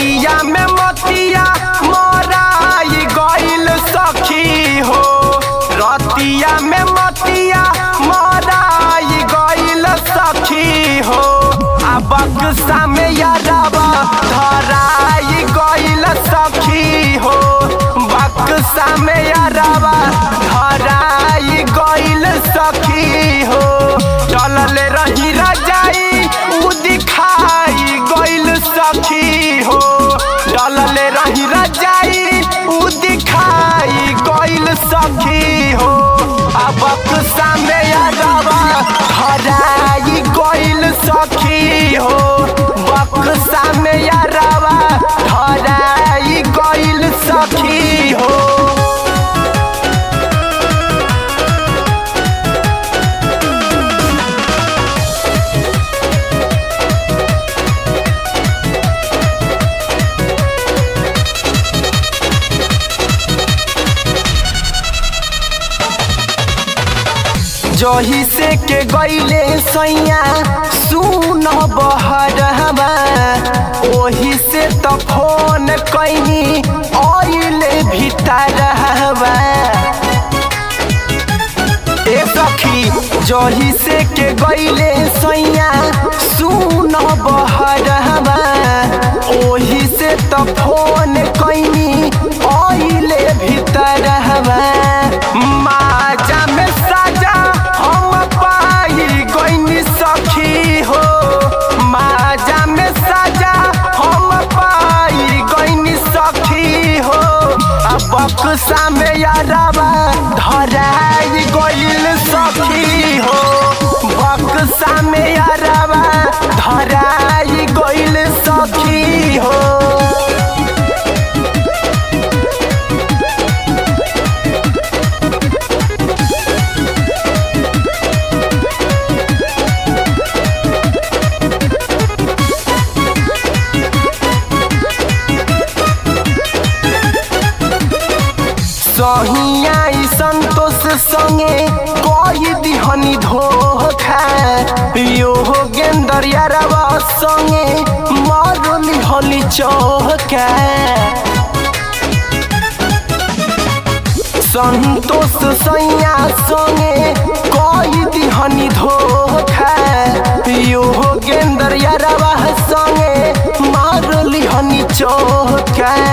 रतिया में मतिया मराई गइल सखी हो रतिया में मतिया मराई गइल सखी हो आ बक्सा में यारबा धराई गइल सखी हो बक्सा में यारबा धराई गइल सखी हो चलल रही रजाई उ दिखाई गइल सखी हो चलल रही रजाई उ दिखाई गइल सखी हो अब बक्सा में यारबा धराई गइल सखी हो बक्सा में यारबा धराई गइल सखी हो जही से के गईले सैया सुन बहरवा ओही से त फोन कैनी आइले भीतरवा ए सखी जही से के गईले सैया सुन बहरवा ओही से त फोन कैनी आइले भीतरवा माजा में साजा हम पाई गईनी सखी हो माजा में साजा हम पाई गईनी सखी हो अब बक्सा में यारबा धराई गइल सखी हो बक्सा में यारबा धराई गइल सखी हो सहिया संतोष संगे कई दिहनी धोखा यो गेंदर यारवा संगे मारली हली चौका संतोष सैया संगे कई दिहनी धोखा यो गेंदर यारवा संगे मारली हनी चौका